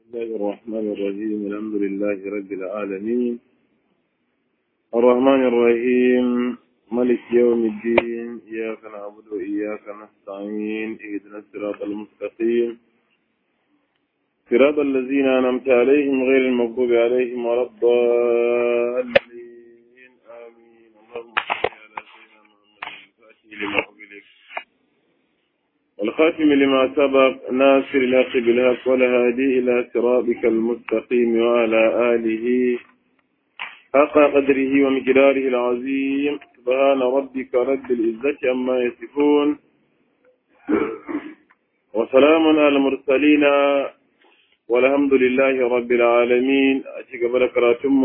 الله الرحمن الرحيم الحمد لله رب العالمين الرحمن الرحيم ملك يوم الدين إياك نعبد وإياك نستعين اهدنا الصراط المستقيم صراط الذين أنعمت عليهم غير المغضوب عليهم ولا الضالين آمين اللهم صل على سيدنا محمد الفاتح لما أغلق والخاتم لما سبق ناصر الحق بالحق والهادي إلى صراطك المستقيم وعلى آله حق قدره ومقداره العظيم سبحان ربك رب العزة عما يصفون وسلام على المرسلين والحمد لله رب العالمين أشيك بركاتم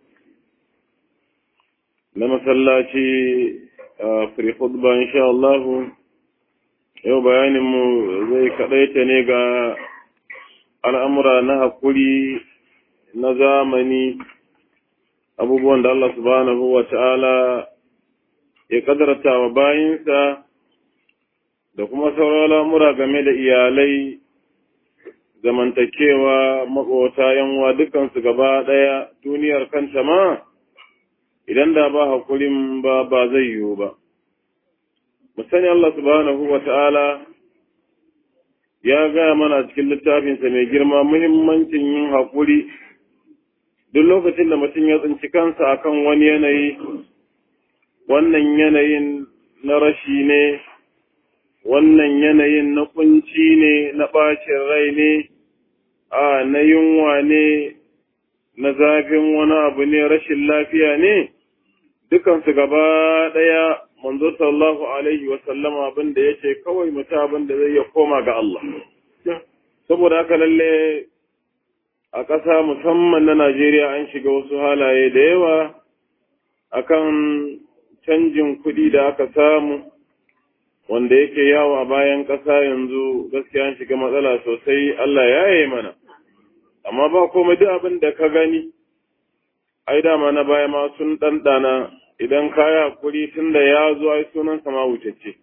لما سلاتي في خطبة إن شاء الله yau bayaninmu zai kaɗaita ne ga al'amura na haƙuri na zamani abubuwan da Allah subhanahu wa ta'ala ya ƙadarta wa bayinsa da kuma sauran al'amura game da iyalai zamantakewa maƙota yanwa dukansu gaba ɗaya duniyar kanta ma idan da ba haƙurin ba ba zai yiwu ba. mu sani Allah subhanahu wa ta'ala ya gaya mana cikin littafinsa mai girma muhimmancin yin haƙuri duk lokacin da mutum ya tsinci kansa akan wani yanayi wannan yanayin na rashi ne wannan yanayin na kunci ne na ɓacin rai ne a na yunwa ne na zafin wani abu ne rashin lafiya ne dukansu gaba ɗaya manzo sallallahu alaihi wa sallama abin da yace kawai mutum abin da zai ya koma ga Allah saboda haka lalle a ƙasa musamman na Najeriya an shiga wasu halaye da yawa akan canjin kuɗi da aka samu wanda yake yawo a bayan ƙasa yanzu gaskiya an shiga matsala sosai Allah ya yi mana amma ba komai duk abin da ka gani ai dama na baya ma sun ɗanɗana idan kaya hakuri tun da ya zo ai sunan sama wucece.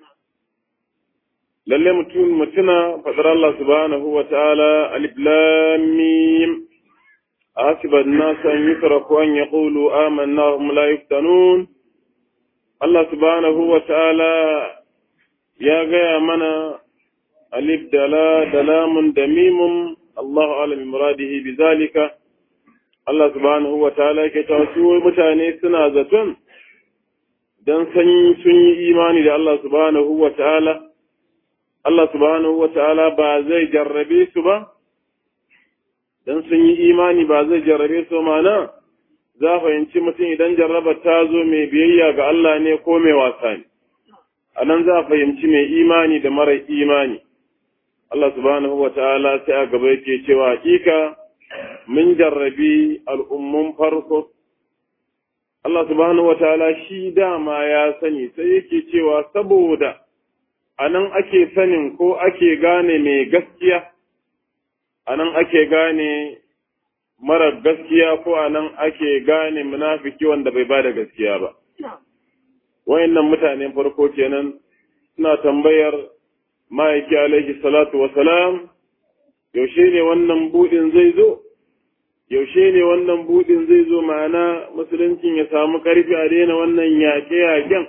Lalle mutum mutuna faɗar Allah subhanahu wa ta'ala alif lam mim asiba an-nas an yutraku an yaqulu amanna hum la yuftanun Allah subhanahu wa ta'ala ya gaya mana alif dala dalamun da mimun Allahu alam muradihi bi zalika Allah subhanahu wa ta'ala ke ta su mutane suna zaton don sun yi imani da Allah subhanahu wa ta'ala, Allah subhanahu wa ta'ala ba zai jarrabe su ba, don sun yi imani ba zai jarrabe su mana, za fahimci mutum idan jarraba ta zo mai biyayya ga Allah ne ko mai wasa ne, a nan za fahimci mai imani da mara imani. Allah subhanahu wa ta'ala sai a gaba yake cewa hakika mun jarrabi al'ummun farko, Allah subhanahu wa ta'ala shi dama ya sani sai yake cewa saboda a nan ake sanin ko ake gane mai gaskiya, a nan ake gane mara gaskiya ko a nan ake gane munafiki wanda bai ba da gaskiya ba. Wayannan mutanen farko kenan suna tambayar ma'aiki alaihi salatu wasalam yaushe ne wannan buɗin zai zo? yaushe ne wannan buɗin zai zo ma'ana musuluncin ya samu ƙarfi a daina wannan yaƙe-yaƙen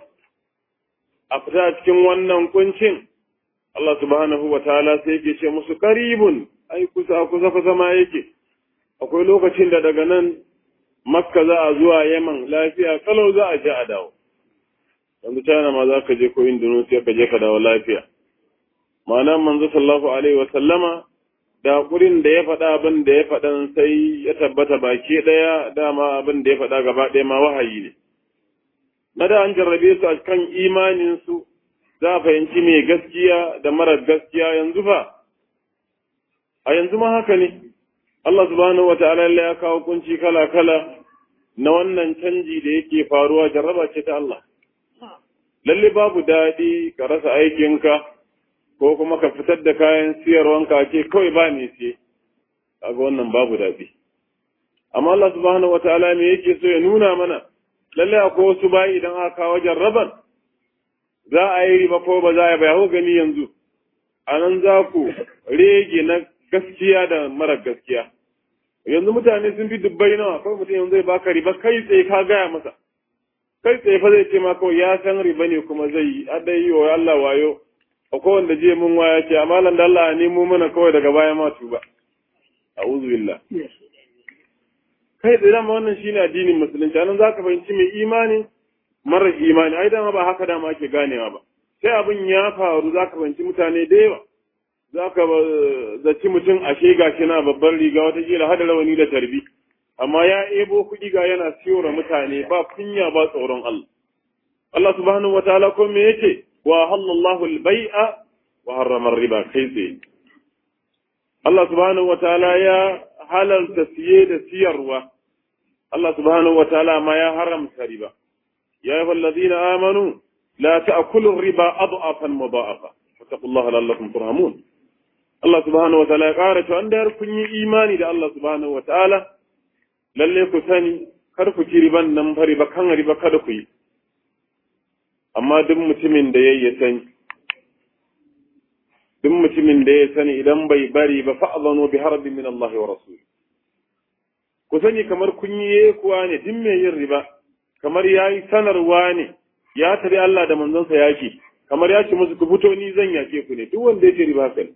a fita cikin wannan kuncin Allah subhanahu wa ta'ala sai yake ce musu karibun ai kusa kusa kusa ma yake akwai lokacin da daga nan makka za a zuwa yaman lafiya kalau za a je a dawo yanzu china ma za ka je ko indonesia ka je ka dawo lafiya ma'ana manzo sallallahu alaihi wa sallama da hakurin da ya faɗa abin da ya faɗan sai ya tabbata baki ɗaya dama abin da ya faɗa gaba ɗaya ma wahayi ne. Na da an jarrabe su a kan imaninsu za a fahimci mai gaskiya da marar gaskiya yanzu fa. A yanzu ma haka ne, Allah subhanahu wa ta'ala ya kawo kunci kala-kala na wannan canji da yake faruwa jarraba ce ta Allah. Lalle babu daɗi ka rasa aikinka, ko kuma ka fitar da kayan siyarwanka ce kawai ba ne siye kaga wannan babu daɗi amma Allah subhanahu wataala me yake so ya nuna mana lalle akwai wasu bayi idan aka kawo jarraban za a yi riba ko ba za a yi ba ya gani yanzu a nan za ku rege na gaskiya da mara gaskiya yanzu mutane sun fi dubbai nawa kawai mutum yanzu zai baka riba kai tsaye ka gaya masa kai tsaye fa zai ce ma kawai ya san riba ne kuma zai yi a dai yi wa Allah wayo akwai wanda je mun waya ce amma lan da Allah ne mu mana kawai daga baya ma tuba a'udhu billah kai tsaye dama wannan shine addinin musulunci anan zaka fahimci mai imani mara imani ai dama ba haka dama ake ganewa ba sai abin ya faru zaka fahimci mutane da yawa zaka zaci mutum ashe gashi na babban riga wata kila hada rawani da tarbi amma ya ebo kuɗi ga yana siyora mutane ba kunya ba tsoron Allah Allah subhanahu wataala ko me yake wa halallahu al-bai'a wa harrama riba kai tsaye Allah subhanahu wataala ya halalta siye da siyarwa Allah subhanahu wataala ma ya haramta riba ya ayyuhal ladina amanu la ta'kulu riba adhafan mudha'afa wattaqullaha la'allakum turhamun Allah subhanahu wataala ya ƙara cewa da kun yi imani da Allah subhanahu wataala lalle ku sani kar ku ci riban nan fa riba kan riba kada ku yi amma duk mutumin da yayi sani duk mutumin da ya sani idan bai bari ba fa'zanu bi harbin min Allah wa rasul ku sani kamar kun yi kuwa ne duk mai yin riba kamar yayi sanarwa ne ya tare Allah da manzonsa yaki kamar ya ce musu ku fito ni zan yake ku ne duk wanda ya ce riba kai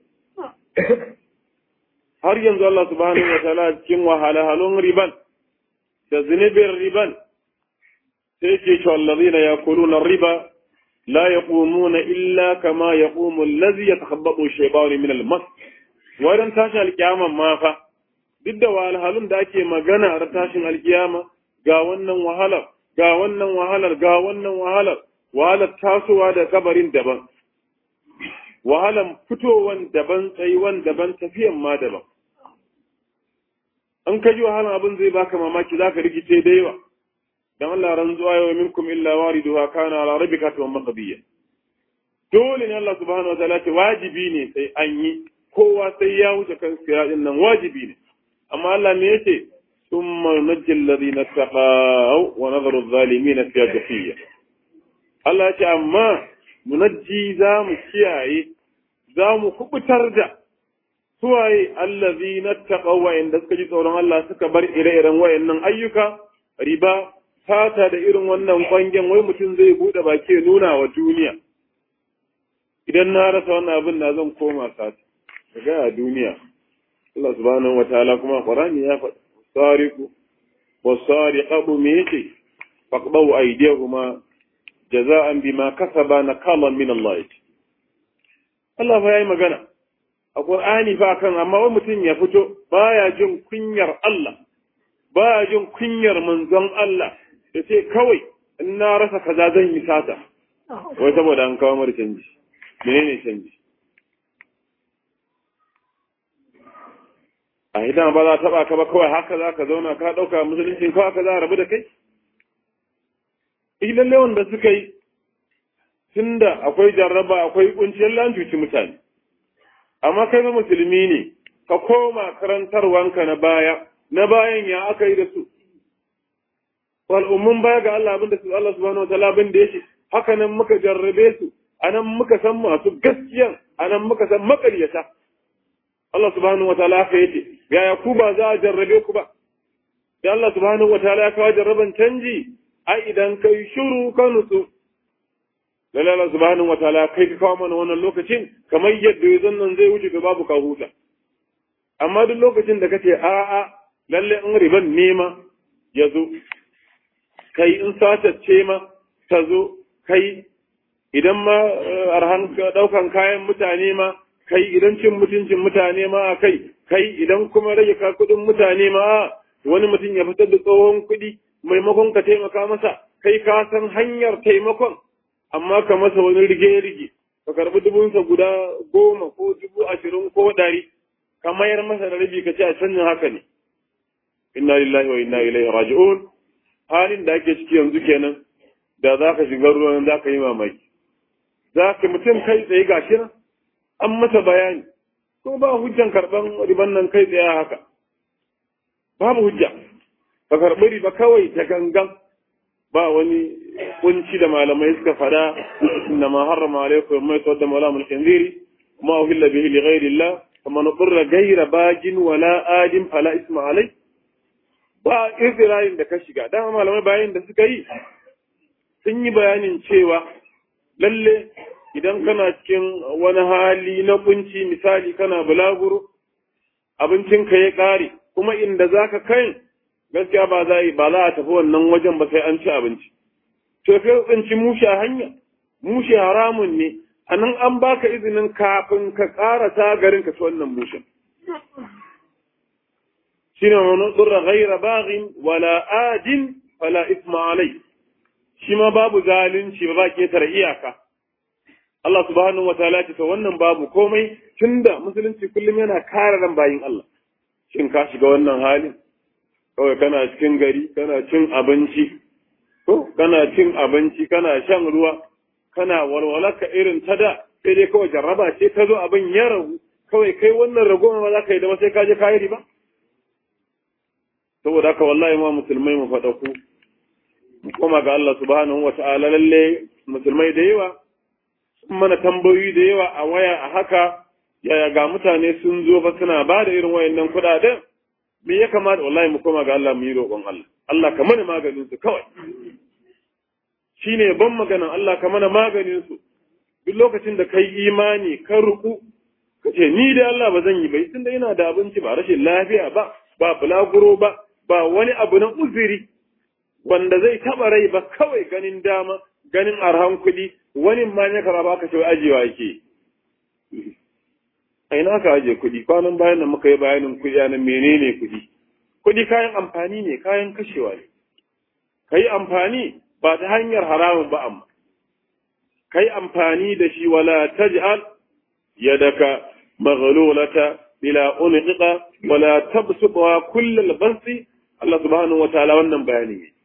har yanzu Allah subhanahu wa ta'ala cikin wahalhalun riban da zunubin riban sai ke cewa allazina yakuluna riba la yaqumuna illa kama yaqumu allazi yatakhabbatu shaytanu min al-mas wadan tashin alkiyama ma fa duk da wahalhalun da ake magana a tashin alkiyama ga wannan wahalar ga wannan wahalar ga wannan wahalar wahalar tasowa da kabarin daban wahalan fitowan daban tsayuwan daban tafiyan ma daban an kaji wahalan abin zai baka mamaki zaka rikice da yawa dan Allah ranzuwa yau minkum illa wariduha kana ala rabbika wa maqdiya dole ne Allah subhanahu wa ta'ala ce wajibi ne sai an yi kowa sai ya wuce kan siratin nan wajibi ne amma Allah me yace thumma nunajji alladhina taqaw wa nadharu adh-dhalimina fiha jafiya Allah ya ce amma munajji za mu kiyaye za mu kubutar da suwaye allazi na taƙa wa'inda suka ji tsoron Allah suka bar ire-iren wayannan ayyuka riba fata da irin wannan kwangen wai mutum zai buɗe baki ya nuna wa duniya idan na rasa wannan abin na zan koma sata daga a duniya Allah subhanahu wataala kuma Qur'ani ya faɗi sariqu wasariqu me yake faqdu aydihuma jaza'an bima kasaba nakalan min Allah Allah fa yayi magana a Qur'ani fa kan amma wani mutum ya fito baya jin kunyar Allah baya jin kunyar manzon Allah ya ce kawai in na rasa kaza zan yi sata wai saboda an kawo mara canji menene canji a idan ba za ta taba ka ba kawai haka za ka zauna ka ɗauka musulunci kawai haka za a rabu da kai lalle wanda suka yi tunda akwai jarraba akwai kunciyar lan cuci mutane amma kai ma musulmi ne ka koma karantarwanka na baya na bayan ya aka yi da su al'ummun baya ga Allah abin da su Allah subhanahu wa ta'ala abin da yake haka nan muka jarrabe su anan muka san masu gaskiyan anan muka san makaryata Allah subhanahu wa ta'ala haka yake yaya ku ba za a jarrabe ku ba da Allah subhanahu wa ta'ala ya kawo jarraban canji ai idan kai shiru ka nutsu lalle Allah subhanahu wataala kai ka kawo mana wannan lokacin kamar yadda yanzu nan zai wuce ga babu ka huta amma duk lokacin da kace a a lalle in riban nema ya zo kai in satacce ma ta zo kai idan ma arhan daukan kayan mutane ma kai idan cin mutuncin mutane ma kai kai idan kuma rage ka kudin mutane ma wani mutum ya fitar da tsohon kuɗi maimakon ka taimaka masa kai ka san hanyar taimakon amma ka masa wani rige-rige ka karbi dubunsa guda goma ko dubu ashirin ko ɗari ka mayar masa da rabi ka ce a canjin haka ne inna lillahi wa inna ilaihi raji'un halin da ake ciki yanzu kenan da za ka shiga ruwan za ka yi mamaki za ka mutum kai tsaye ga shi nan an masa bayani ko ba hujjan karɓan riban nan kai tsaye haka babu hujja ka karɓi riba kawai ta gangan ba wani kunci da malamai suka fada inna ma harrama alaikum mai tawadda mala mul khinziri ma uhilla bihi li ghairi Allah faman qurra ghayra bagin wala adin fala isma alai ba izrayin da ka shiga dama malamai bayan da suka yi sun yi bayanin cewa lalle idan kana cikin wani hali na kunci misali kana bulaguro abincinka ya ƙare kuma inda za ka kai gaskiya ba za ba za a tafi wannan wajen ba sai an ci abinci to kai tsinci mushe a hanya mushe haramun ne a nan an baka izinin kafin ka ƙarasa garin ka ci wannan mushen shine wani tsurra ghaira baghin wala adin fala isma alai shi ma babu zalunci ba ba ketare iyaka Allah subhanahu wataala ce to wannan babu komai tunda musulunci kullum yana kare ran bayin Allah shin ka shiga wannan halin kawai kana cikin gari kana cin abinci ko kana cin abinci kana shan ruwa kana walwalaka irin ta da sai dai kawai jarraba ce ta zo abin ya ragu kawai kai wannan ragowar ba za ka yi da ba sai ka je ka yi riba saboda haka wallahi ma musulmai mu faɗa ku mu koma ga Allah subhanahu wa ta'ala lalle musulmai da yawa sun mana tambayoyi da yawa a waya a haka yaya ga mutane sun zo ba suna ba da irin wayannan kuɗaɗen me ya kamata wallahi mu koma ga Allah mu yi roƙon Allah Allah ka mana maganin su kawai shine ban maganan Allah ka mana maganin su duk lokacin da kai imani ka ruku ka ce ni da Allah ba zan yi ba tunda ina da abinci ba rashin lafiya ba ba bulaguro ba ba wani abu na uzuri wanda zai taɓa rai ba kawai ganin dama ganin arhan kuɗi wani ma ne kama ba ka ce ajiyewa yake a ina ka ajiye kuɗi kwanan bayan da muka yi bayanin kuɗi na menene kuɗi kuɗi kayan amfani ne kayan kashewa ne ka yi amfani ba ta hanyar haramun ba amma ka yi amfani da shi wala taj'al yadaka maghlulata ila unqiqa wala tabsuqa kullal basti Allah subhanahu wa ta'ala wannan bayani ne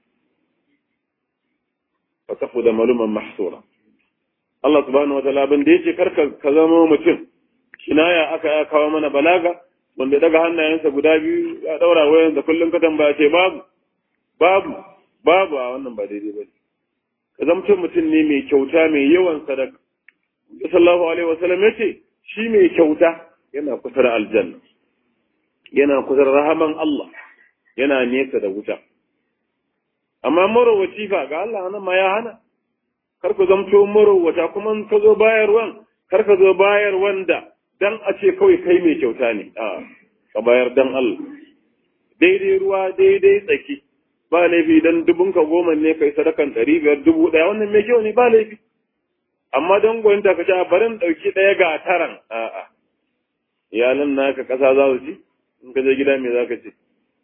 fa tafuda maluman mahsura Allah subhanahu wa ta'ala ban da yace karka ka zama mutum kinaya aka ya kawo mana balaga wanda daga hannayensa guda biyu ya daura wayan da kullum ka tambaya ce babu babu babu a wannan ba daidai bane ka zama mutum ne mai kyauta mai yawan sadaka sallallahu alaihi wasallam yace shi mai kyauta yana kusa da aljanna yana kusa da rahaman Allah yana nesa da wuta amma marowaci fa ga Allah nan ma ya hana kar ku zamto marowata kuma ka zo bayarwan kar ka zo bayar wanda dan a ce kawai kai mai kyauta ne a ka bayar dan Allah daidai ruwa daidai tsaki ba laifi dan dubun ka goma ne kai sadakan ɗari biyar dubu ɗaya wannan mai kyau ne ba laifi amma don gwanta ka ce a barin ɗauki ɗaya ga taran a'a iyalan naka ƙasa za su ci in ka je gida me za ka ce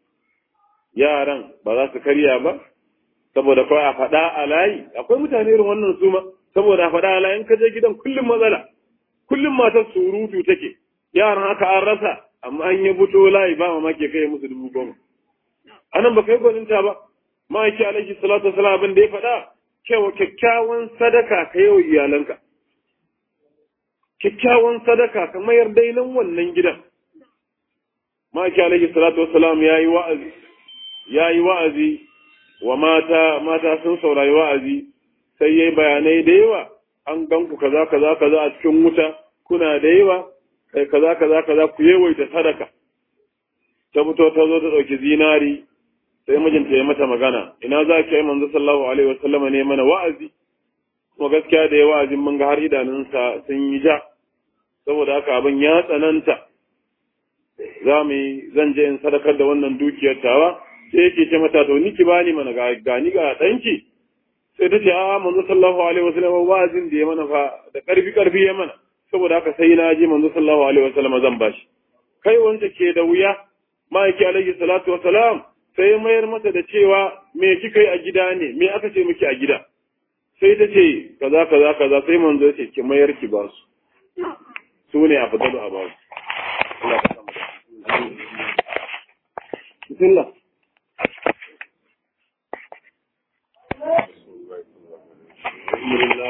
yaran ba za su karya ba saboda kawai a faɗa a layi akwai mutane irin wannan su ma saboda a faɗa a layi in ka je gidan kullum matsala kullum matar surutu take yaran haka an rasa amma an yi buto layi ba mamaki kai musu dubu goma anan ba kai gwaninta ba ma'aiki alaihi salatu wasalam abin da ya faɗa cewa kyakkyawan sadaka ka yi wa iyalanka kyakkyawan sadaka ka mayar dainan wannan gidan ma'aiki alaihi salatu wasalam ya yi wa'azi ya yi wa'azi wa mata mata sun saurari wa'azi sai yayi bayanai da yawa an gan ku kaza kaza kaza a cikin wuta kuna da yawa kai kaza kaza kaza ku yawaita sadaka ta fito ta zo ta ɗauki zinari sai mijinta ya mata magana ina za ki yi manzo sallallahu alaihi wasallam ne mana wa'azi kuma gaskiya da ya wa'azin mun ga har idanunsa sun yi ja saboda haka abin ya tsananta za mu yi zan je in sadakar da wannan dukiyar tawa sai yake ce mata to ni ki bani mana ga gani ga danki sai ta ce a manzo sallallahu alaihi wasallam wa'azin da ya mana fa da karfi karfi ya mana saboda haka sai na je manzo sallallahu alaihi wasallam zan bashi kai wanda ke da wuya ma'aiki alaihi salatu wasalam sai mayar mata da cewa me kika yi a gida ne me aka ce miki a gida sai ta ce kaza kaza kaza sai manzo ya ce ki mayar ki ba su su ne a fadalu a ba su Bismillah. الحمد لله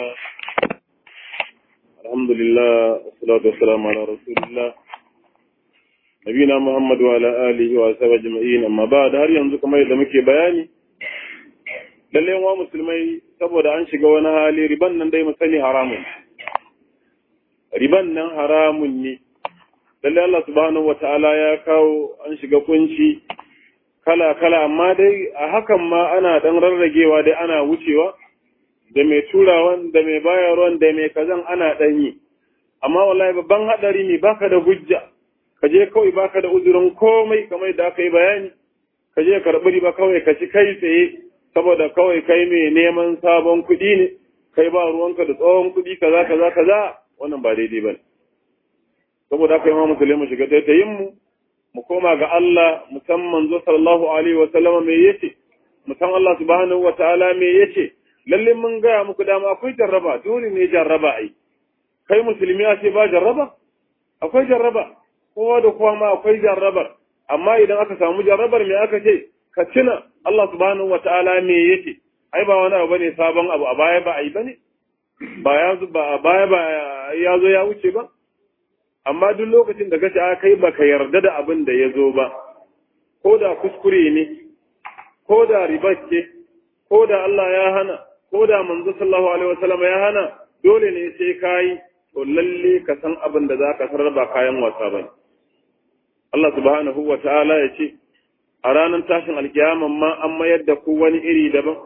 الحمد لله والصلاة والسلام على رسول الله نبينا محمد وعلى آله وصحبه أجمعين أما بعد har yanzu kamar yadda muke bayani lalle wa musulmai saboda an shiga wani hali riban nan dai musali haramun riban nan haramun ne lalle Allah subhanahu wataala ya kawo an shiga kunci kala kala amma dai a hakan ma ana dan rarragewa dai ana wucewa da mai turawan da mai bayarwan da mai kazan ana dan yi amma wallahi babban hadari ne baka da hujja ka je kawai baka da uzurin komai kamar da aka yi bayani ka je karɓi riba kawai ka ci kai tsaye saboda kawai kai mai neman sabon kuɗi ne kai ba ruwanka da tsohon kuɗi kaza kaza kaza wannan ba daidai ba ne saboda haka imam musulmi mu shiga taitayin mu mu koma ga Allah musamman zo sallallahu alaihi wa sallama me yace musan Allah subhanahu wa ta'ala me yace lalle mun ga muku dama akwai jarraba dole ne jarraba ai kai musulmi a ce ba jarraba akwai jarraba kowa da kowa ma akwai jarrabar amma idan aka samu jarrabar me aka ce ka tuna Allah subhanahu wa ta'ala me yace ai ba wani abu bane sabon abu a baya ba ai bane ba ya ba a baya ba ya zo ya wuce ba amma duk lokacin da kace a kai baka yarda da abin da ya zo ba ko da kuskure ne ko da riba ce ko da Allah ya hana ko da manzo sallallahu alaihi wasallam ya hana dole ne sai kai to lalle ka san abin da zaka sarar ba kayan wasa bane Allah subhanahu wa ta'ala ya ce a ranar tashin alkiyaman ma an mayar da ku wani iri daban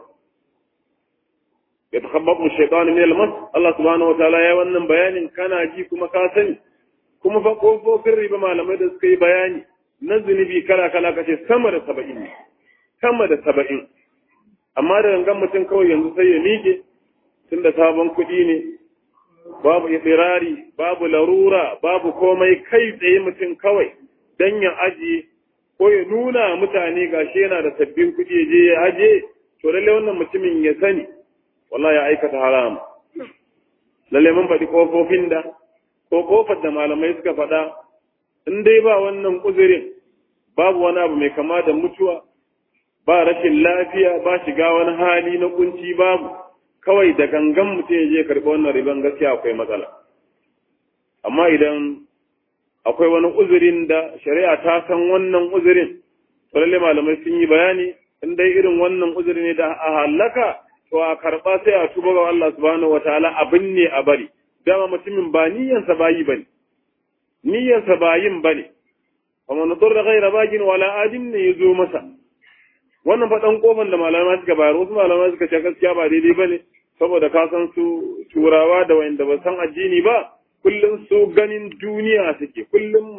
ya takhabbabu shaytan min al-mas Allah subhanahu wa ta'ala ya wannan bayanin kana ji kuma ka sani kuma fa kofofin riba malamai da suka yi bayani na zunubi kala kala kace sama da 70 sama da 70 amma da gangan mutum kawai yanzu sai ya miƙe tunda sabon kuɗi ne babu itirari babu larura babu komai kai tsaye mutum kawai dan ya ajiye ko ya nuna mutane gashi yana da sabbin kuɗi ya je ya aje to lalle wannan mutumin ya sani wallahi ya aikata haram lalle mun faɗi kofofin da ko kofar da malamai suka faɗa in dai ba wannan uzurin babu wani abu mai kama da mutuwa ba rashin lafiya ba shiga wani hali na kunci babu kawai da gangan mutum ya je karɓi wannan riban gaskiya akwai matsala amma idan akwai wani uzurin da shari'a ta san wannan uzurin to lalle malamai sun yi bayani in dai irin wannan uzuri ne da a halaka to a karɓa sai a tuba ga Allah subhanahu wataala abin ne a bari dama mutumin ba niyyansa bayi bane niyyansa bayin bane amma na da ghaira bagin wala adin ne yazo masa wannan faɗan kofan da malamai suka bayar wasu malamai suka ce gaskiya ba daidai bane saboda ka san su turawa da wanda ba san addini ba kullum su ganin duniya suke kullum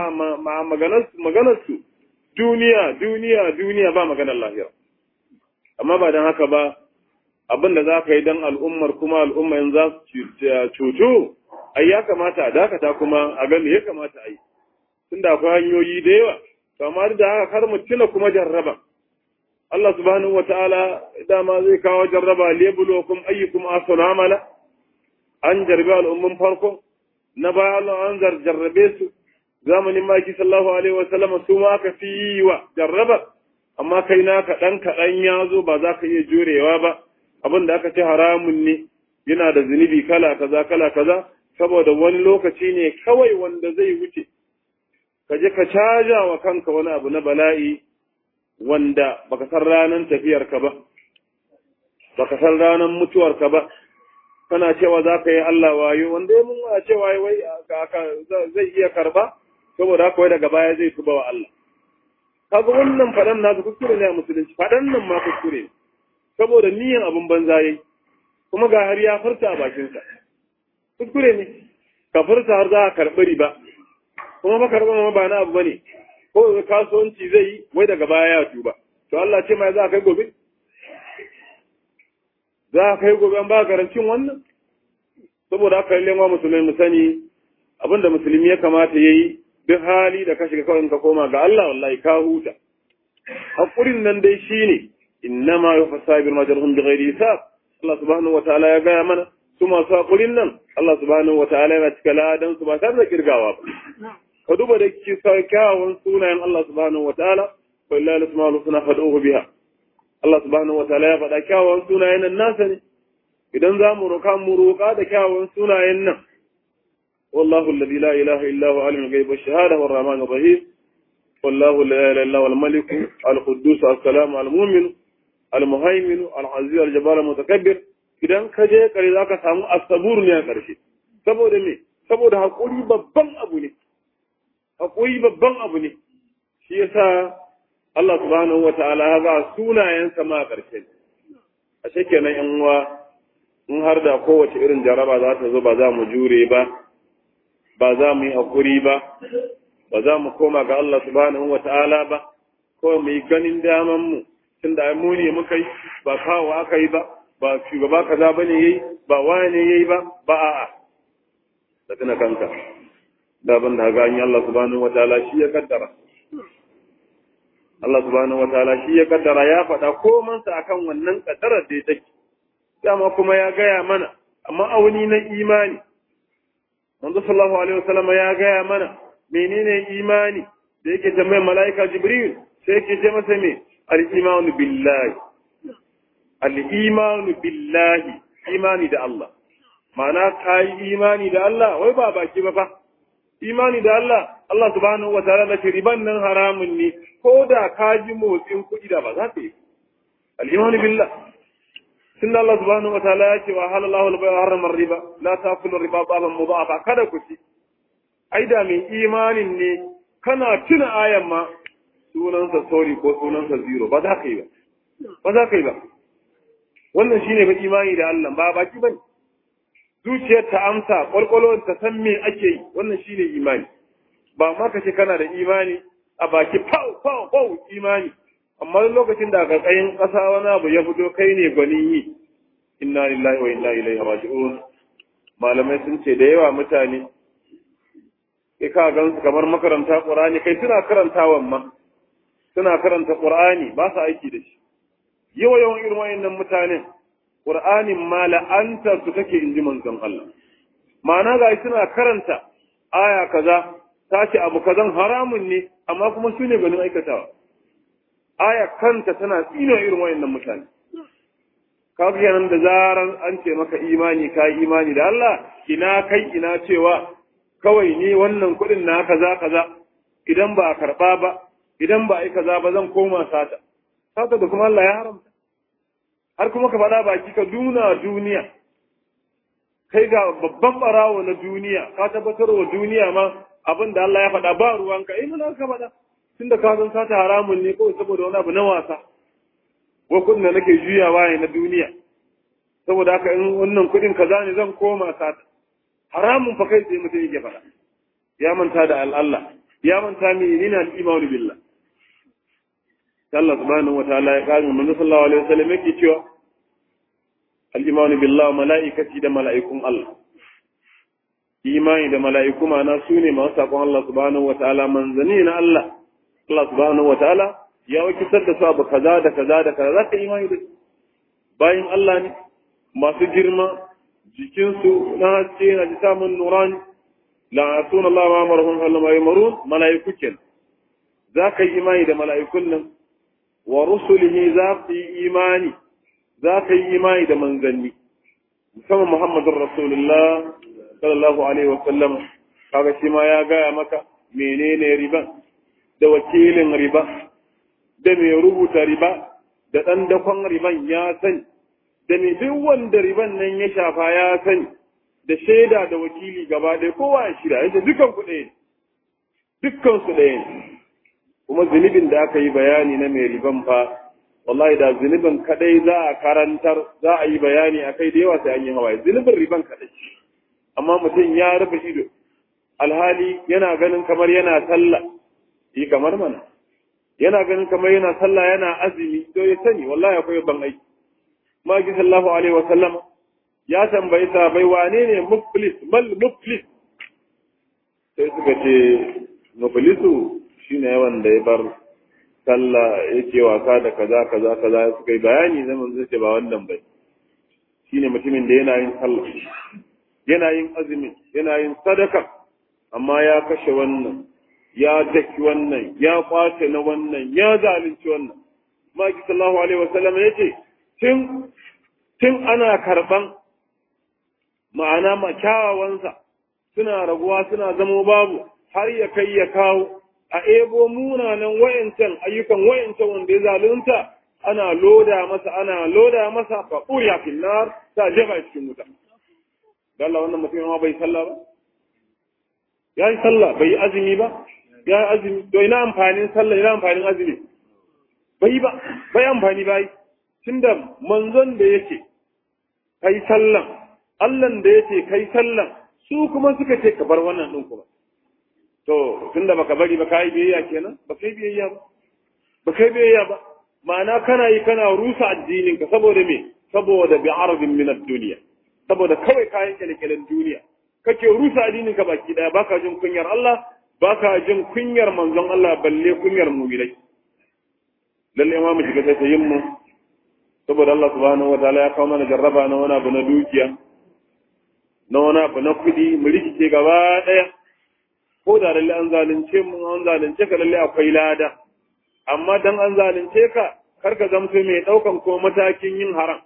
maganar su duniya duniya duniya ba maganar lahira amma ba don haka ba abin da za ka yi don al'ummar kuma al'umma in za su cutu ai ya kamata a dakata kuma a gani ya kamata a yi tun da akwai hanyoyi da yawa to amma da haka kar mu tuna kuma jarraba Allah subhanahu wa ta'ala dama zai kawo jarraba lebulukum ayyukum ahsanu amala an jarbi al'ummin farko na baya Allah an jarrabe su zamanin maki sallallahu alaihi wasallam su ma aka fi yi wa jarraba amma kai na kaɗan kaɗan ya zo ba za ka iya jurewa ba abin da aka ce haramun ne yana da zunubi kala kaza kala kaza saboda wani lokaci ne kawai wanda zai wuce ka je ka caja wa kanka wani abu na bala'i wanda baka san ranar tafiyarka ba baka san ranar mutuwarka ba kana cewa za ka yi Allah wayo wanda ya mun a cewa wai zai iya karba saboda haka wai daga baya zai tuba wa Allah kaga wannan fadan nasu kuskure ne a musulunci fadan nan ma kuskure ne saboda niyan abin banza yayi kuma ga har ya furta a bakinsa kuskure ne ka furta har za ka karɓi riba kuma ba karɓa ma ba na abu bane ko kasuwanci zai yi wai daga baya ya tuba to Allah ce mai za a kai gobe za a kai gobe an ba garancin wannan saboda haka lalle ma musulmai mu sani abinda musulmi ya kamata yayi duk hali da ka shiga kawai ka koma ga Allah wallahi ka huta hakurin nan dai shine innama yufasabir majruhum bighairi hisab Allah subhanahu wataala ya gaya mana su masu hakurin nan Allah subhanahu wataala yana cika ladan su ba tare da kirgawa ba ka duba da ki kyawun sunayen Allah subhanahu wataala wallahi asma'ul husna fad'uhu biha Allah subhanahu wataala ya faɗa kyawun sunayen nan nasa ne idan za mu roƙa mu roƙa da kyawun sunayen nan والله الذي لا إله إلا هو عالم الغيب والشهادة والرحمن الرحيم والله لا إله إلا هو الملك القدوس السلام المؤمن المهيمن العزيز الجبار المتكبر idan ka je kare za ka samu asabur ne a ƙarshe saboda me saboda haƙuri babban abu ne haƙuri babban abu ne shi yasa Allah subhanahu wa ta'ala ya ba sunayensa ma a ƙarshe a kenan yan uwa in har da kowace irin jaraba za ta zo ba za mu jure ba ba za mu yi haƙuri ba ba za mu koma ga Allah subhanahu wa ta'ala ba kawai mu yi ganin daman mu tun da mu ne muka yi ba kawo aka yi ba ba shugaba kaza ba ne yayi ba wani yayi ba ba a'a da tuna kanka da ban da ga Allah subhanahu wa ta'ala shi ya kaddara Allah subhanahu wa ta'ala shi ya kaddara ya faɗa komansa akan wannan kaddarar da take dama kuma ya gaya mana amma auni na imani manzo sallallahu alaihi wasallam ya gaya mana menene imani da yake tambayar mala'ika jibril sai yake ce masa me al-imanu billahi al-imanu billahi imani da Allah ma'ana kai imani da Allah wai ba baki ba fa imani da Allah Allah subhanahu wa ta'ala da riban nan haramun ne ko da ka ji motsin kuɗi da ba za ka yi al-imanu billah tunda Allah subhanahu wa ta'ala ya ce wa halallahu al-bay'a harrama riba la ta'kulu riba baban mudhafa kada ku ci ai da mai imanin ne kana tuna ayan ma sunansa sorry ko sunansa zero ba za ka yi ba ba za ka yi ba wannan shine ba imani da Allah ba baki bane zuciyar ta amsa kwalkwalon ta san me ake yi wannan shine imani ba ma ka ce kana da imani a baki pau pau pau imani amma lokacin da aka tsayin ƙasa wani abu ya fito kai ne gwanin yi inna lillahi wa inna ilaihi raji'un malamai sun ce da yawa mutane kai ka gan su kamar makaranta qur'ani kai suna karantawan ma suna karanta qur'ani ba su aiki da shi yawa yawan irin wayannan mutanen qur'anin ma la'anta su take inji manzon Allah ma'ana ga suna karanta aya kaza ta ce abu kazan haramun ne amma kuma su ne ganin aikatawa aya kanta tana tsino irin wayannan mutane kaga kenan da zaran an ce maka imani ka imani da Allah ina kai ina cewa kawai ni wannan kuɗin na kaza kaza idan ba a karɓa ba idan ba a yi kaza ba zan koma sata sata da kuma Allah ya haramta har kuma ka faɗa baki ka duna duniya kai ga babban barawo na duniya ka tabbatar wa duniya ma abin da Allah ya faɗa ba ruwanka eh mun ka faɗa tunda ka san sata haramun ne kawai saboda wani abu na wasa ko kuɗin da nake juyawa ne na duniya saboda haka in wannan kuɗin kaza ne zan koma sata haramun fa kai sai mutum yake faɗa ya manta da Allah ya manta mi ni na imanu billah Allah subhanahu wataala ya kawo manzo sallallahu alaihi wasallam yake cewa al-imanu billah malaikati da mala'ikun Allah imani da mala'iku ma'ana su ne masu saƙon Allah subhanahu wataala manzanni na Allah Allah subhanahu wataala ya wakiltar da su abu kaza da kaza da kaza za ka imani da bayan Allah ne masu girma jikinsu na haske na ji samun nuran la asuna Allah ma marhum sallama ya marun mala'iku ken za ka yi imani da mala'ikun nan wa rusulihi za ka yi imani za ka yi imani da manzanni musamman Muhammadun Rasulullah sallallahu alaihi wa sallam kaga shi ma ya gaya maka menene riban da wakilin riba da mai rubuta riba da ɗan dakon riban ya sani da mai duk wanda riban nan ya shafa ya sani da shaida da wakili gaba ɗaya kowa ya shira yadda dukan ku ɗaya dukkan su ɗaya ne kuma zunubin da aka yi bayani na mai riban fa wallahi da zunubin kadai za a karantar za a yi bayani a kai da yawa sai an yi hawaye zunubin riban kadai amma mutum ya rufe ido alhali yana ganin kamar yana sallah yi kamar mana yana ganin kamar yana sallah yana azumi to ya sani wallahi akwai ban aiki maki sallallahu alaihi wa sallam ya tambayi sahabbai wane ne muflis mal muflis sai suka ce muflisu shine yawan da ya bar sallah yake wasa da kaza kaza kaza suka yi bayani zaman zai ce ba wannan bai shine mutumin da yana yin sallah yana yin azumi yana yin sadaka amma ya kashe wannan ya daki wannan ya kwace na wannan ya zalunci wannan maki sallallahu alaihi wasallam ya ce tun tun ana karban ma'ana ma kyawawansa suna raguwa suna zamo babu har ya kai ya kawo a ebo munanan wayancan ayyukan wayancan wanda ya zalunta ana loda masa ana loda masa fa uriya fil nar ta jefa cikin wuta Allah wannan mutum ma bai sallah ba ya yi sallah bai yi azumi ba ya azumi to ina amfanin sallah ina amfanin azumi bai ba bai amfani bai tunda manzon da yake kai sallan Allahn da yake kai sallan su kuma suka ce ka bar wannan din kuma to tunda baka bari ba kai biyayya kenan ba kai biyayya ba ba kai biyayya ba ma'ana kana yi kana rusa addinin ka saboda me saboda bi arabin min ad-dunya saboda kawai kayan kyalekyalen duniya kake rusa addinin ka baki daya baka jin kunyar Allah baka jin kunyar manzon Allah balle kunyar mu'minai lalle ma mu shiga sai yin mu saboda Allah subhanahu wa ta'ala ya kawo mana jarraba na wani abu na dukiya na wani abu na kudi mu rikice gaba daya ko da lalle an zalunce mu an zalunce ka lalle akwai lada amma dan an zalunce ka karka zamto mai daukan ko matakin yin haram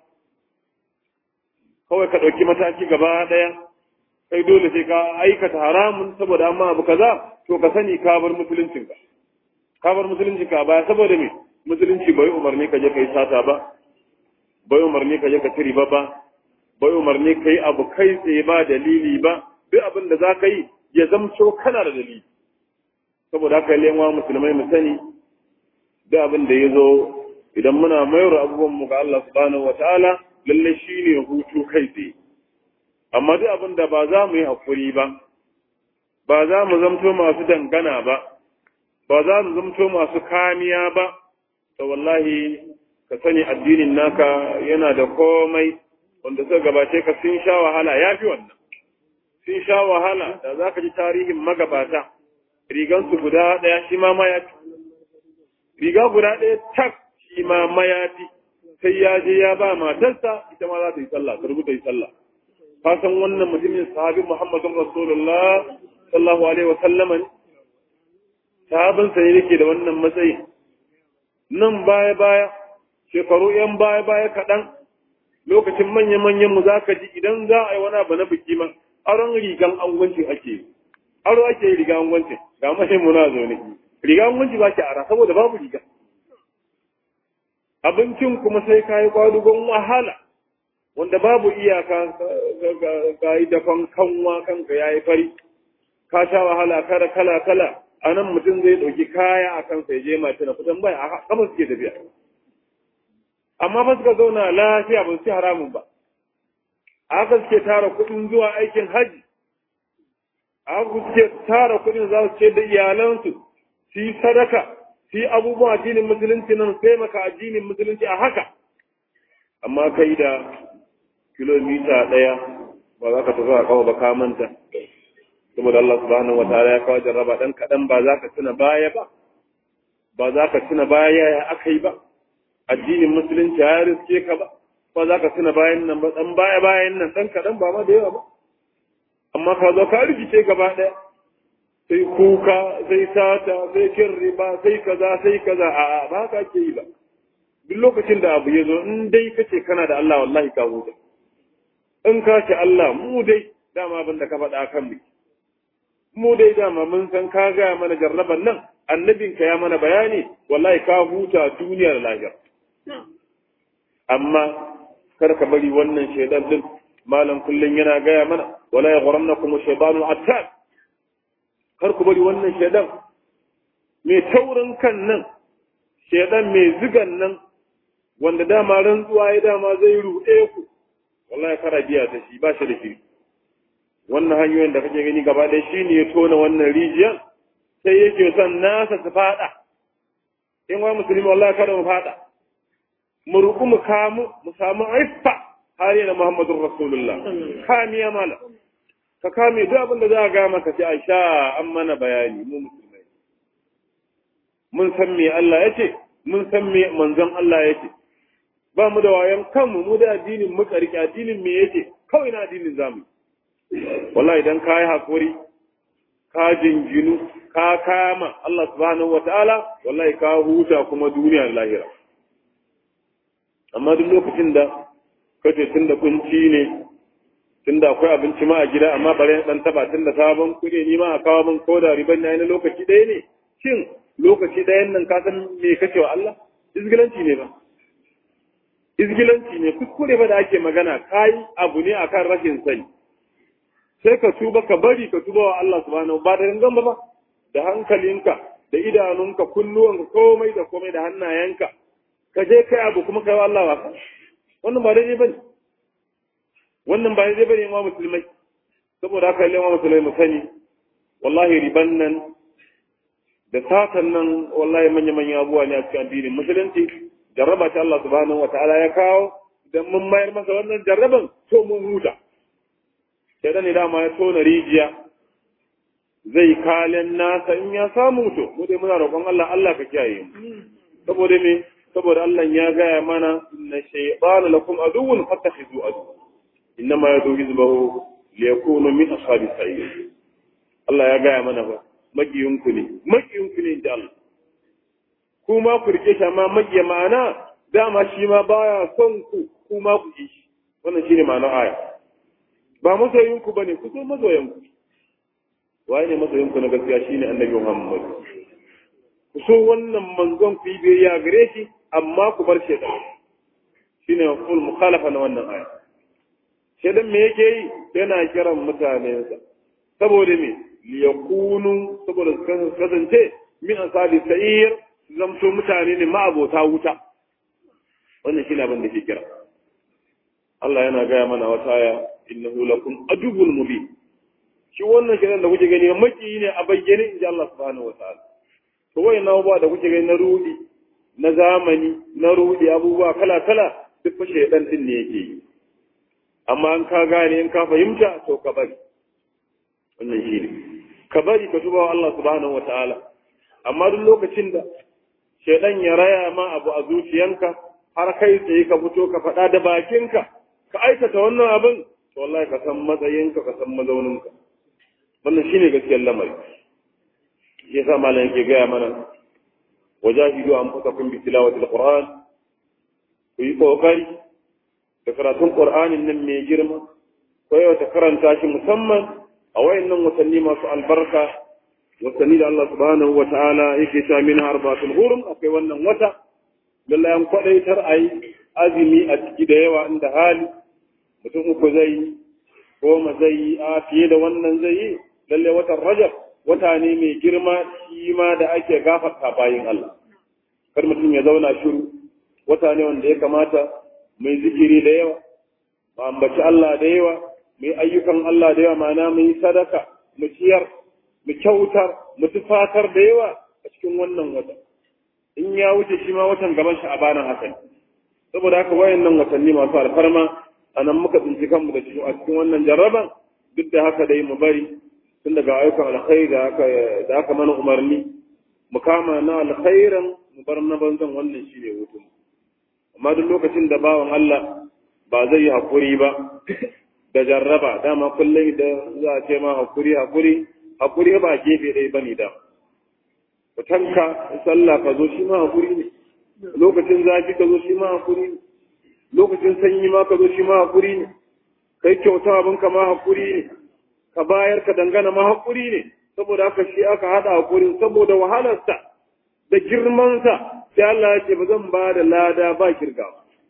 kawai ka ɗauki mataki gaba ɗaya kai dole sai ka aikata haramun saboda amma abu kaza to ka sani ka bar musuluncinka ka bar musuluncinka baya saboda me musulunci bai umarni ka je kai sata ba bai umarni ka je ka tiri ba ba bai umarni ka yi abu kai tsaye ba dalili ba duk abin da za ka yi ya zamto kana da dalili saboda haka lewa musulmai mu sani duk abin da ya zo idan muna mayar abubuwan mu ga Allah subhanahu wataala lalle shi ne hutu kai tsaye amma duk abin da ba za mu yi haƙuri ba ba za mu zamto masu dangana ba ba za mu zamto masu kamiya ba to wallahi ka sani addinin naka yana da komai wanda suka gabace ka sun sha wahala ya fi wannan sun sha wahala da za ka ji tarihin magabata rigansu guda ɗaya shi ma mayafi riga guda ɗaya tak shi ma mayafi sai ya je ya ba matarsa ita ma za ta yi sallah ta rubuta yi sallah ka san wannan mutumin sahabin Muhammadun Rasulullah sallallahu alaihi wa sallama ne sahabin sa ne yake da wannan matsayi nan baya baya shekaru yan baya baya kaɗan lokacin manya manyan mu zaka ji idan za a yi wani abu na biki ma aron rigan angwancin ake yi aro ake yi rigan angwancin ga mahimmu muna zo ne rigan angwanci ba ki ara saboda babu riga abincin kuma sai ka yi kwadugon wahala wanda babu iyaka ka yi dafan kanwa kanka ya yi fari ka sha wahala kala kala kala a nan mutum zai ɗauki kaya a kansa ya je mace na kusan bai a kama suke tafiya amma fa suka zauna lafiya ba su ci haramun ba a haka suke tara kuɗin zuwa aikin haji a haka suke tara kuɗin za su ce da iyalansu su yi sadaka shi abubuwan addinin musulunci nan taimaka addinin musulunci a haka amma kai da kilomita ɗaya ba za ka tafi a kawo ba ka manta saboda Allah subhanahu wa ta'ala ya kawo jarraba dan kaɗan ba za ka tuna baya ba ba za ka tuna baya ya aka yi ba addinin musulunci ya riske ka ba ba za ka tuna bayan nan ba dan baya bayan nan dan kaɗan ba ma da yawa ba amma ka zo ka rikice gaba ɗaya sai kuka sai sata sai kin riba sai kaza sai kaza a ba ka ke yi ba duk lokacin da abu ya zo in dai kace kana da Allah wallahi ka huta in ka ce Allah mu dai dama abin da ka faɗa kan mu mu dai dama mun san ka gaya mana jarraban nan annabin ka ya mana bayani wallahi ka huta duniyar lahira amma kar ka bari wannan shaidan din malam kullun yana gaya mana wala yaghrannakum shaytanu attab kar ku bari wannan shaidan mai taurin kan nan shaidan mai zigan nan wanda dama rantsuwa ya dama zai ruɗe ku wallahi kara biya ta shi ba shi da shiri wannan hanyoyin da kake gani gaba ɗaya shine ya tona wannan rijiyar sai yake son nasa su faɗa in wa musulmi wallahi kada mu faɗa mu ruku mu kamu mu samu aifa har yana muhammadun rasulullah kamiya mala ka kame duk abin da za a ga maka sai a sha an mana bayani mu musulmai mun san me Allah ya ce mun san me manzon Allah ya ce ba mu da wayan kanmu mu da addinin mu karki addinin me yake kawai na addinin zamu wallahi idan ka yi hakuri ka jinjinu ka kama Allah subhanahu wataala wallahi ka huta kuma duniya da lahira amma duk lokacin da kace tunda kunci ne tunda akwai abinci ma a gida amma bare dan taba tunda sabon kuɗi ni ma a kawo min koda riban na lokaci ɗaya ne shin lokaci ɗayan nan ka san me kace wa Allah izgilanci ne ba izgilanci ne kuskure ba da ake magana kai abu ne akan rashin sani sai ka tuba ka bari ka tuba wa Allah subhanahu ba da gangan ba ba da hankalinka da idanunka kunnuwanka komai da komai da hannayenka ka je kai abu kuma kai wa Allah wasa wannan ba daidai bane wannan ba daidai bane ma musulmai saboda haka yi ma musulmai mu sani wallahi riban nan da satan nan wallahi manya manya abubuwa ne a cikin addinin musulunci jarraba ta Allah subhanahu wataala ya kawo idan mun mayar masa wannan jarraban to mun huta sai ne dama ya tona rijiya zai kalen nasa in ya samu to mu dai muna roƙon Allah Allah ka kiyaye mu saboda me saboda Allah ya gaya mana inna shaytana lakum aduwwun fattakhidhu adu innama yadu hizbahu liyakunu min ashabi sa'ir Allah ya gaya mana ba magiyinku ne magiyinku ne da Allah kuma ku rike shi amma magiya ma'ana dama shi ma baya son ku kuma ku ji shi wannan shine ma'anar aya ba masoyinku bane ku so masoyanku waye ne masoyinku na gaskiya shine annabi Muhammad ku so wannan manzon ku yi biyayya gare shi amma ku bar shaitan shine full mukhalafa na wannan aya shaitan me yake yi yana kiran mutanensa saboda me liyakunu saboda su kasance min asabi sa'ir zamto mutane ne ma'abota wuta wannan shine abin da ke kira Allah yana gaya mana wata aya innahu lakum aduwwul mubin shi wannan kiran da kuke gani maki ne a bayyane inji Allah subhanahu wa ta'ala to wayan abubuwa da kuke gani na rudi na zamani na rudi abubuwa kala kala duk fa shaydan din ne yake yi amma an ka gane in ka fahimta to ka bari wannan shi ne ka bari ka tuba wa Allah subhanahu wa ta'ala amma duk lokacin da shaydan ya raya ma abu a zuciyanka har kai tsaye ka fito ka faɗa da bakinka ka aikata wannan abin to wallahi ka san matsayinka ka san mazauninka wannan shine gaskiyar lamari ya sa malam yake gaya mana wajahidu anfusakum bi tilawatil qur'an ku yi kokari da karatun qur'anin nan mai girma ko yau ta karanta shi musamman a wayannan watanni masu albarka watanni da Allah subhanahu wa ta'ala yake sa min arba'atul hurum akwai wannan wata lallai an kwadaitar ayi azumi a ciki da yawa inda hali mutum uku zai yi goma zai yi a fiye da wannan zai yi lalle watan rajab wata ne mai girma shi ma da ake gafarta bayin Allah kar mutum ya zauna shiru wata ne wanda ya kamata mai zikiri da yawa mu ambaci Allah da yawa mai ayyukan Allah da yawa ma'ana mu yi sadaka mu ciyar mu kyautar mu tufatar da yawa a cikin wannan wata in ya wuce shi ma watan gaban shi a banan hakan saboda haka wayannan watanni masu alfarma a nan muka tsinci kanmu da cikin a cikin wannan jarraban duk da haka dai mu bari tun daga ayyukan alkhairi da aka da aka mana umarni mu kama na alkhairan mu bar na banzan wannan shine hutun amma duk lokacin da bawan Allah ba zai yi hakuri ba da jarraba dama kullum da za a ce ma hakuri hakuri hakuri ba gefe ɗaya bane da tanka sallah ka zo shi ma hakuri ne lokacin zafi ka zo shi ma hakuri ne lokacin sanyi ma ka zo shi ma hakuri ne kai kyauta abin ka ma hakuri ne ka bayar ka dangana ma hakuri ne saboda haka shi aka hada hakurin saboda wahalarsa da girmansa sai Allah ya ce ba zan ba da lada ba kirga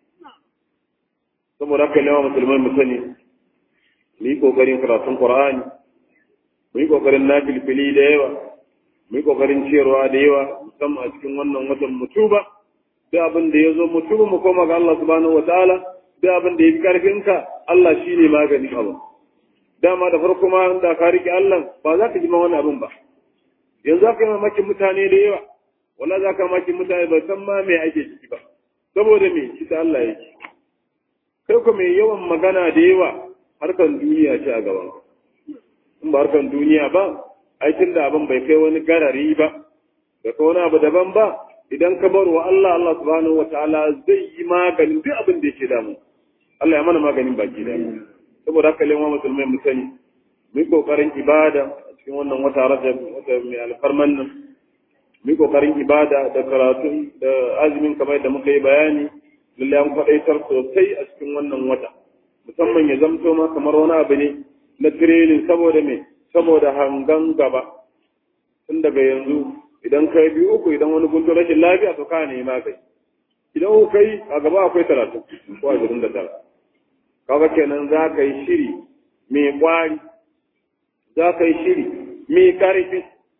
saboda haka ne musulmai mu sani mu yi kokarin karatun Qur'ani mu yi kokarin nafilfili da yawa mu yi kokarin ciyarwa da yawa musamman a cikin wannan watan mutuba duk abin da ya zo mutuba mu koma ga Allah subhanahu wa ta'ala duk abin da ya fi karfinka Allah shi ne maganin abu dama da farko ma da ka rike Allah ba za ka ji ma wani abin ba yanzu za ka yi mamakin mutane da yawa wala za ka mamakin mutane ba san ma me ake ciki ba saboda me shi ta Allah yake kai ko mai yawan magana da yawa harkan duniya ce a gaban in ba harkan duniya ba aikin da abin bai kai wani garari ba da ka wani abu daban ba idan ka bar wa Allah Allah subhanahu wa ta'ala zai yi maganin duk abin da yake damu Allah ya mana maganin baki da saboda haka lewa musulmai mu sani mu yi kokarin ibada a cikin wannan wata rajab wata mai alfarman nan mu yi kokarin ibada da karatu da azumin kamar da muka yi bayani lalle an faɗaitar sosai a cikin wannan wata musamman ya zamto ma kamar wani abu ne na training saboda me saboda hangan gaba tun daga yanzu idan kai biyu uku idan wani gunto rashin lafiya to ka ne magani idan uku kai a gaba akwai talatin ko ashirin da tara kaga kenan za ka yi shiri mai kwari za ka yi shiri mai karfi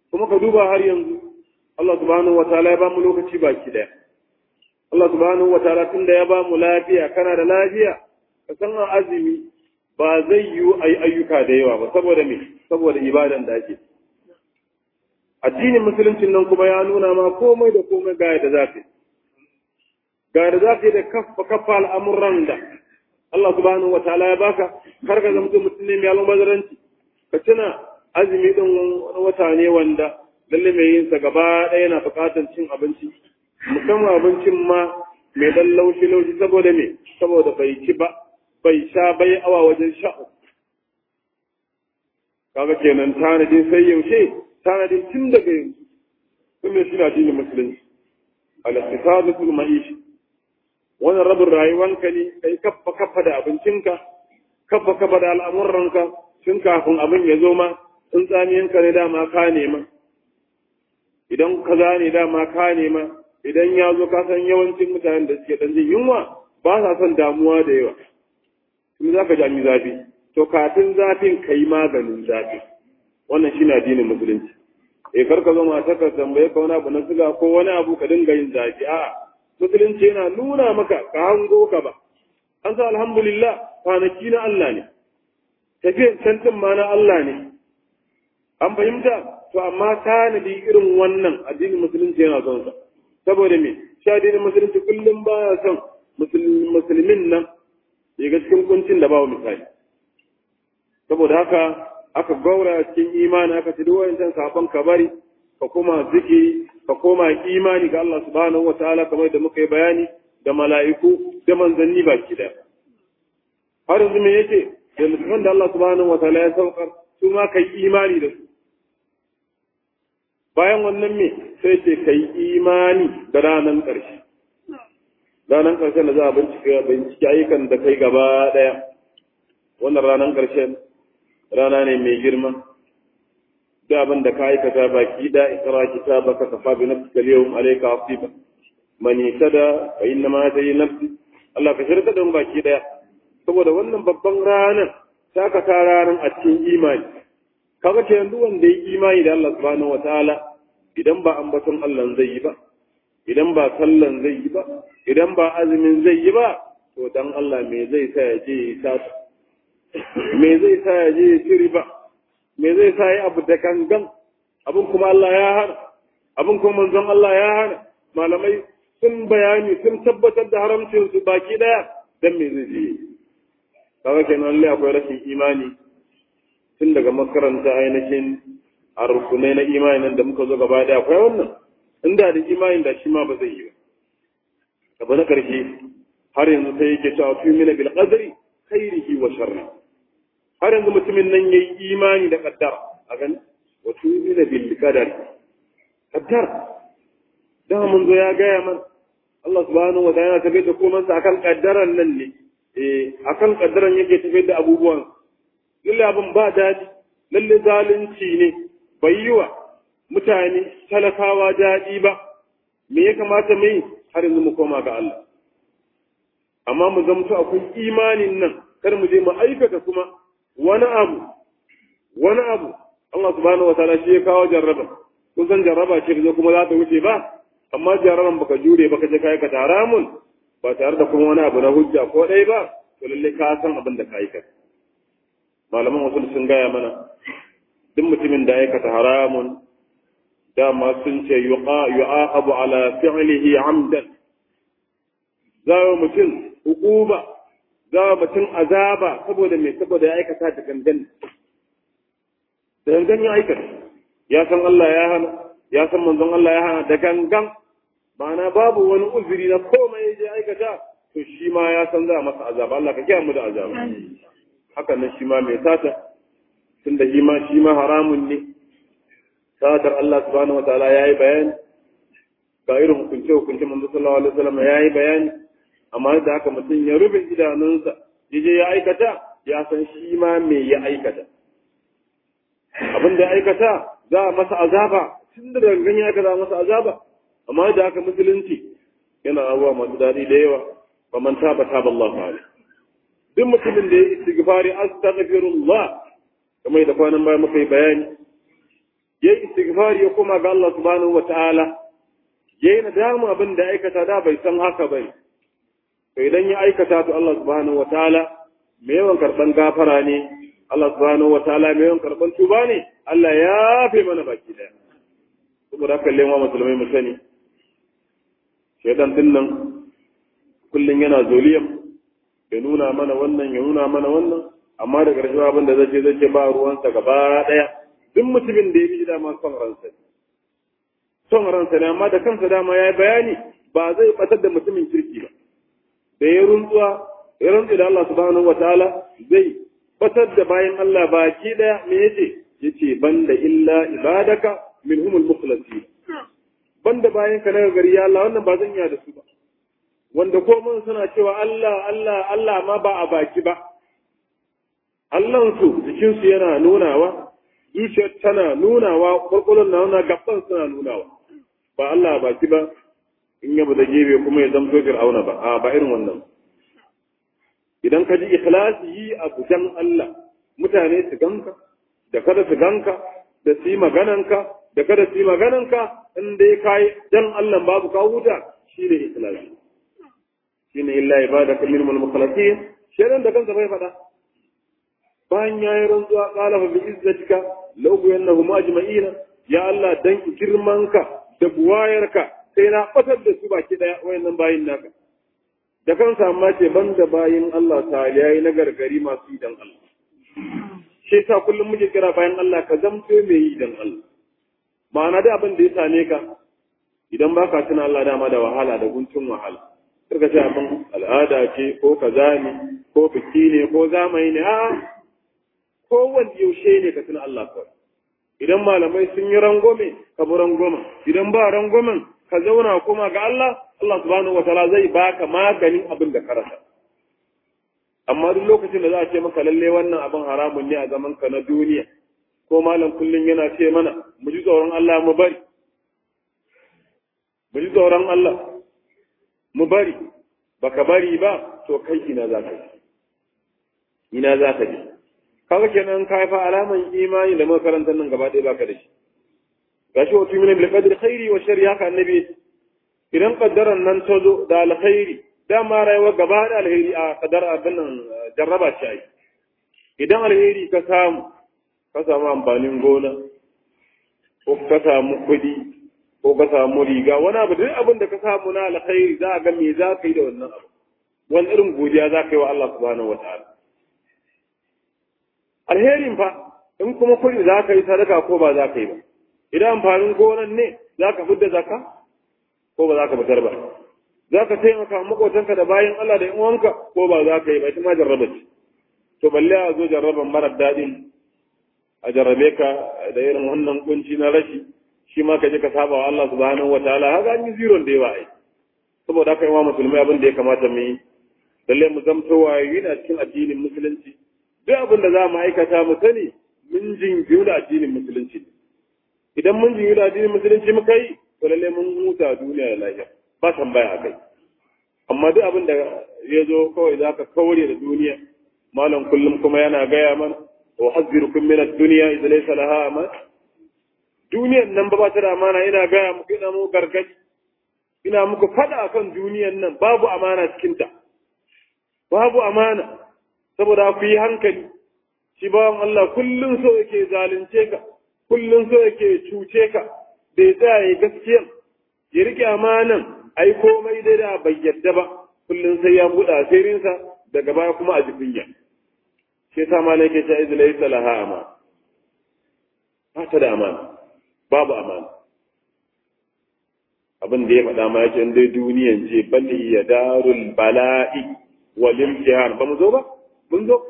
kuma ka duba har yanzu Allah subhanahu wa ta'ala ya ba mu lokaci baki daya Allah subhanahu wa ta'ala tunda ya ba mu lafiya kana da lafiya ka san azumi ba zai yi ayi ayyuka da yawa ba saboda me saboda ibadan da ake addinin musuluncin nan kuma ya nuna ma komai da komai ga yadda za ka ga yadda za ka da kafa kafa al'amuran da Allah subhanahu wa ta'ala ya baka kar ka zama mutum ne mai almubazaranci ka tuna azumi din wani wata ne wanda lalle mai yin sa gaba ɗaya yana buƙatar cin abinci musamman abincin ma mai dan laushi laushi saboda me saboda bai ci ba bai sha bai awa wajen sha'u kaga kenan tanadin sai yaushe tanadin tun daga yanzu sun mai suna dinin musulunci al-iqtisadatul ma'ishi wannan rabin rayuwanka ne kai kaffa kaffa da abincinka kaffa kaffa da al'amuranka tun kafin abin ya zo ma in tsamiyanka ne dama ka nema idan ka ne dama ka nema idan ya zo ka san yawancin mutanen da suke dan jin yunwa ba sa son damuwa da yawa kuma za ka jami zafi to kafin zafin ka yi maganin zafi wannan shi na addinin musulunci eh kar ka zo mata ka tambaye ka wani abu na siga ko wani abu ka dinga yin zafi a'a musulunci yana nuna maka ka hango ka ba an sa alhamdulillah kwanaki na Allah ne tafiyar cantin ma na Allah ne an fahimta to amma tanadi irin wannan addinin musulunci yana son sa saboda me shi addinin musulunci kullum baya son musulmin nan ya ga cikin kuncin da bawa misali saboda haka aka gaura cikin imani aka ci duk wayancan sabon kabari ka koma zikiri ka koma imani ga Allah subhanahu wa ta'ala kamar da muka yi bayani da mala'iku da manzanni baki da har yanzu me yake da musulman da Allah subhanahu wa ta'ala ya saukar su ma kai imani da su bayan wannan me sai ce kai imani da ranar ƙarshe ranar ƙarshen da za a bincike bincike ayyukan da kai gaba ɗaya wannan ranar ƙarshen rana ne mai girma da abin da ka aikata baki da ikra kitabaka kafa bi nafsika al-yawm alayka hasiba man yatada fa inna ma tayi nafsi Allah ka shirka da baki daya saboda wannan babban ranar ta ka ta ranar a cikin imani kaga ce yanzu wanda ya imani da Allah subhanahu wataala idan ba ambaton Allah zai yi ba idan ba sallan zai yi ba idan ba azumin zai yi ba to dan Allah me zai sa ya je ya sata me zai sa ya je ya ci riba me zai sa ya abu da gangan abin kuma Allah ya hana abin kuma manzon Allah ya hana malamai sun bayani sun tabbatar da haramcin su baki daya dan me zai je kaga kenan Allah akwai rashin imani tun daga makaranta ainihin a rukunai na imani nan da muka zo gaba daya akwai wannan inda da imani da shi ma ba zai yi ba abu na karshe har yanzu sai yake cewa fi mina bil qadri khairihi wa sharri har yanzu mutumin nan yayi imani da kaddara a gani wa fi mina bil qadari kaddar da mun zo ya gaya man Allah subhanahu wa ta'ala tafi da komai sa akan kaddaran nan ne eh akan kaddaran yake tafi da abubuwan lalle abin ba daɗi lalle zalunci ne bai yi wa mutane talakawa daɗi ba me ya kamata mai har yanzu mu koma ga Allah amma mu zamto akwai imanin nan kar mu je mu aikata kuma wani abu wani abu Allah subhanahu wa ta'ala shi ya kawo jarraba kun san jarraba ce da kuma za ta wuce ba amma jarraban baka jure baka je ka aikata haramun ba tare da kuma wani abu na hujja ko ɗaya ba to lalle ka san abin da ka aikata malaman wasu sun gaya mana duk mutumin da aikata haramun dama sun ce yu'aqabu ala fi'lihi amdan zawo mutum hukuma zawo mutum azaba saboda me saboda ya aikata da gangan da gangan ya aikata ya san Allah ya hana ya san manzon Allah ya hana da gangan ma'ana babu wani uzuri na komai ya je aikata to shi ma ya san za a masa azaba Allah ka kiyaye mu da azaba haka nan shi ma mai sata tunda shi ma shi ma haramun ne satar Allah subhanahu wa ta'ala yayi bayani ga irin hukunce hukunce manzo sallallahu alaihi wasallam yayi bayani amma da haka mutum ya rufe idanunsa yaje ya aikata ya san shi ma me ya aikata abin da ya aikata za a masa azaba tun da gangan ya aikata masa azaba amma da haka musulunci yana abuwa masu daɗi da yawa ba man taba taba Allah alaihi duk mutumin da ya istighfari astaghfirullah kamar da kwanan baya muka yi bayani ya yi istighfari ya koma ga Allah subhanahu wa ta'ala ya yi nadama abin da aikata da bai san haka ba to idan ya aikata to Allah subhanahu wa ta'ala mai yawan karɓan gafara ne Allah subhanahu wa ta'ala mai yawan karɓan tuba ne Allah ya fi mana baki daya saboda haka lewa musulmai mu sani shaidan din nan kullum yana zoliyan ya nuna mana wannan ya nuna mana wannan amma da ƙarshe abin da zai zai ba ruwansa gaba ɗaya duk mutumin da ya bi dama son ransa ne son ransa ne amma da kansa dama ya yi bayani ba zai batar da mutumin kirki ba da ya runtsuwa ya rantsu da Allah subhanahu wa ta'ala zai batar da bayan Allah baki ɗaya me yace yace banda illa ibadaka minhumul mukhlasin banda bayan ka na gari ya Allah wannan ba zan iya da su ba wanda ko mun suna cewa Allah Allah Allah ma ba a baki ba Allahnsu jikinsu yana nunawa zuciyar tana nunawa kwakwalon na nuna gaban suna nunawa ba Allah a baki ba in yabu da gebe kuma ya zamto fir'auna ba a ba irin wannan idan ka ji ikhlasi yi abu dan Allah mutane su ganka da kada su ganka da su yi magananka da kada su yi magananka in dai kai dan Allah babu ka huta shine ikhlasi shine illa ibadaka minhum al-mukhlasin shedan da kansa bai faɗa bayan yayi rantsuwa qala fa bi izzatika law yanahum ajma'ina ya Allah dan girmanka da buwayarka sai na fatar da su baki daya wayannan bayin naka da kansa amma ce banda bayin Allah ta yayi na gargari masu idan Allah shi ta kullum muke kira bayan Allah ka zamto mai yi dan Allah ma'ana da abin da ya same ka idan baka tuna Allah dama da wahala da guntun wahala suka ce abin al'ada ce ko kaza ne ko biki ne ko zamani ne a kowanne yaushe ne ka tuna Allah kawai idan malamai sun yi rangwame ka bi rangwamen idan ba rangwamen ka zauna kuma ga Allah Allah subhanahu wa ta'ala zai baka maganin abin da ka rasa amma duk lokacin da za a ce maka lalle wannan abin haramun ne a zaman ka na duniya ko malam kullum yana ce mana mu ji tsoron Allah mu bari mu ji tsoron Allah mu bari baka bari ba to kai ina za ka yi ina za ka je kaga kenan ka fa alaman imani da makarantar nan gaba ɗaya baka da shi gashi wa tumina bil qadri khairi wa sharri haka annabi idan kaddaran nan ta zo da alkhairi dama rayuwa gaba da alheri a kadar abin nan jarraba ce ai idan alheri ka samu ka samu amfanin gona ko ka samu kuɗi ko ka samu riga wani abu duk abin da ka samu na alkhairi za a ga me za ka yi da wannan abu wani irin godiya za ka yi wa Allah subhanahu wataala alherin fa in kuma kuɗi za ka yi sadaka ko ba za ka yi ba idan amfanin gonan ne za ka fidda zaka ko ba za ka fitar ba za ka taimaka makotanka da bayan Allah da uwanka ko ba za ka yi ba ita ma jarraba ce to balle a zo jarraban marar daɗin a jarrabe ka da irin wannan kunci na rashi shi ma ka je ka saba wa Allah subhanahu wataala haka an yi ziron da yawa ai saboda haka yawa musulmai abin da ya kamata mu yi lalle mu zamto wayoyi na cikin addinin musulunci duk abin da za mu aikata mu sani mun jingiyu da addinin musulunci idan mun jingiyu da addinin musulunci muka yi to lalle mun huta duniya da lafiya ba tambaya a kai amma duk abin da ya zo kawai za ka kaure da duniya malam kullum kuma yana gaya mana wa hazzirukum min ad-dunya idza laysa laha aman duniyan nan ba ba ta da amana ina gaya muku ina muku gargadi ina muku fada akan duniyan nan babu amana cikin ta babu amana saboda ku yi hankali shi bawan Allah kullum so yake zalunce ka kullum so yake cuce ka bai tsaya ya gaskiya ya rike amanan ai komai dai da bai yadda ba kullum sai ya buɗe asirinsa daga baya kuma a jibinya shi yasa ma yake ta izla yasa laha ama ba ta da amana babu amana abin da ya faɗa ma yake dai duniyan ce bali ya darul bala'i wal imtihan ba mu zo ba mun zo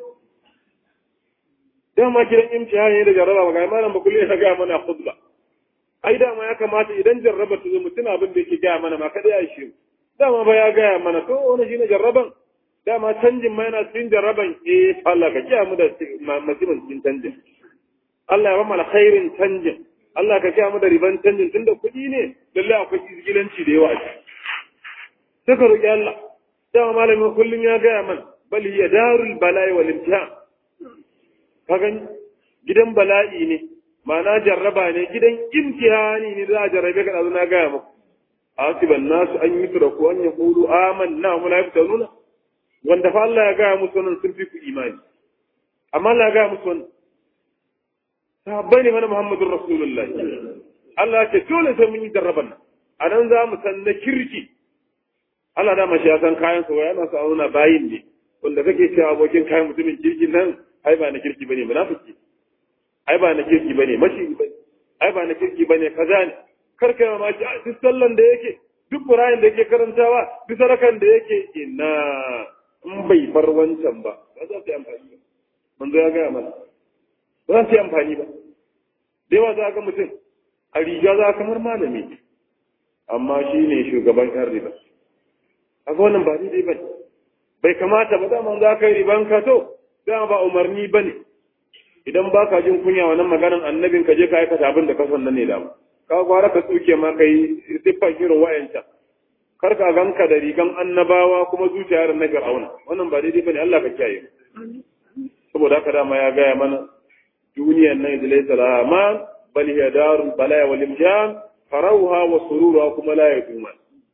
dama gidan imtihan ne da jarraba ba ga malam ba kullum ya ga mana khutba ai dama ya kamata idan jarraba ta zo mutum abin da yake gaya mana ma kada ya shi dama ba ya gaya mana to wani shine jarraban dama canjin ma yana cikin jarraban eh Allah ka kiyamu da masimin cikin canjin Allah ya ba mu alkhairin canjin Allah ka kiyamu da riban canjin tunda kuɗi ne lalle akwai izgilanci da yawa sai ka roki Allah dama malamin kullum ya gaya mana bal ya darul bala'i wal imtihan ka gani gidan bala'i ne ma'ana jarraba ne gidan imtihani ne za a jarrabe ka na gaya muku asiban nasu an yi turaku an ya kulu amanna mu la yaftanuna wanda fa Allah ya gaya musu wannan sun fi ku imani amma Allah ya gaya musu wannan sahabbai ne mana Muhammadur Rasulullahi Allah ya ce dole sai mun yi jarraban nan a nan za mu san na kirki Allah da mashi ya san kayan sa yana sa auna bayin ne wanda kake cewa abokin kayan mutumin kirki nan ai ba na kirki bane munafiki ai ba na kirki bane mashi bane ai ba na kirki bane kaza ne kar kai mamaki a duk sallan da yake duk Qur'anin da yake karantawa duk sarakan da yake ina in bai bar wancan ba ba za su yi amfani ba manzo ya gaya mana ba za su yi amfani ba da yawa za ga mutum a riga za kamar malami amma shi ne shugaban yan riba haka wannan ba daidai ba bai kamata ba dama za ka yi riban ka to dama ba umarni ba ne idan ba ka jin kunya wannan maganan annabin ka je ka aikata abin da ka san nan ne dama ka gwara ka tsuke ma ka yi siffan irin wa'yancan kar ka ganka da rigan annabawa kuma zuciyar na fir'auna wannan ba daidai ba ne Allah ka kiyaye saboda haka dama ya gaya mana duniyar nan da laysa laha ma bal hiya darul balaya wal imtihan farauha wa sururuha kuma la yaduman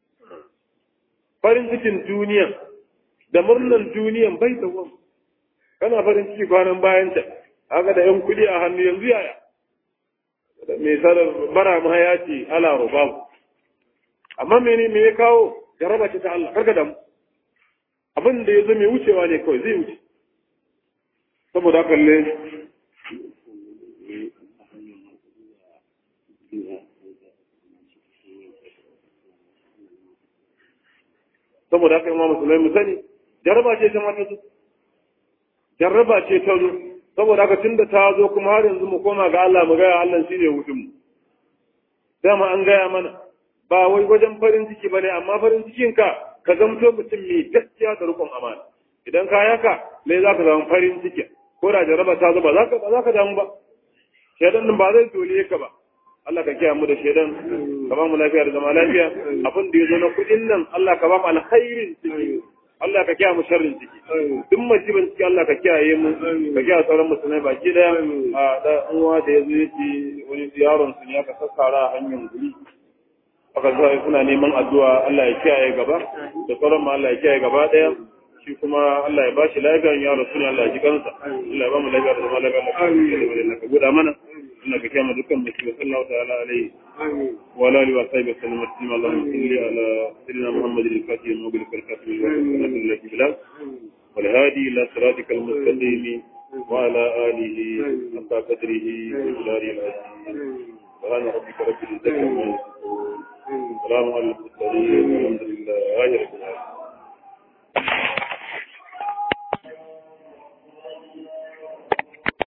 farin cikin duniya da murnan duniyan bai da wani kana farin ciki kwanan bayan ta haka da yan kudi a hannu yanzu yaya mai sadar bara ma ya ce ala rubabu amma mene me ya kawo jaraba ce ta Allah karka damu abin da ya zo mai wucewa ne kawai zai wuce saboda haka ne saboda haka imam musulmai mu sani jarraba ce ta mata zo jarraba ce ta zo saboda haka tunda ta zo kuma har yanzu mu koma ga Allah mu gaya Allah shine hutun mu dama an gaya mana ba wai wajen farin ciki bane amma farin cikin ka ka zamto mutum mai gaskiya da rukun amana idan ka yaka lai za ka zama farin ciki ko da jarraba ta zo ba za ka ba za ka damu ba shedan nan ba zai dole ka ba Allah ka kiyaye mu da shedan ka ba mu lafiya da zama lafiya abin da ya zo na kudin nan Allah ka ba mu alkhairin ciki Allah ka kiyaye mu sharrin ciki duk masibin ciki Allah ka kiyaye mu ka kiyaye sauran musulmai baki daya a da uwa da yazo yace wani yaron su ne aka sassara a hanyar guri aka zo suna neman addu'a Allah ya kiyaye gaba da sauran ma Allah ya kiyaye gaba daya shi kuma Allah ya ba shi lafiya ya rasu ne Allah ya ji kansa Allah ya ba mu lafiya da zama lafiya Allah ka guda mana Allah ka kiyaye dukkan musulmi sallallahu ta'ala alaihi wa alihi wa sahbihi sallam taslima Allahumma salli ala sayyidina Muhammad al-Fatih al-Mubil al-Katim wa sallallahu alaihi bilal wal hadi ila siratikal mustaqim wa ala alihi hatta qadrihi wa jari al-azim سبحان ربك رب العزة عما يصفون سلام على المرسلين والحمد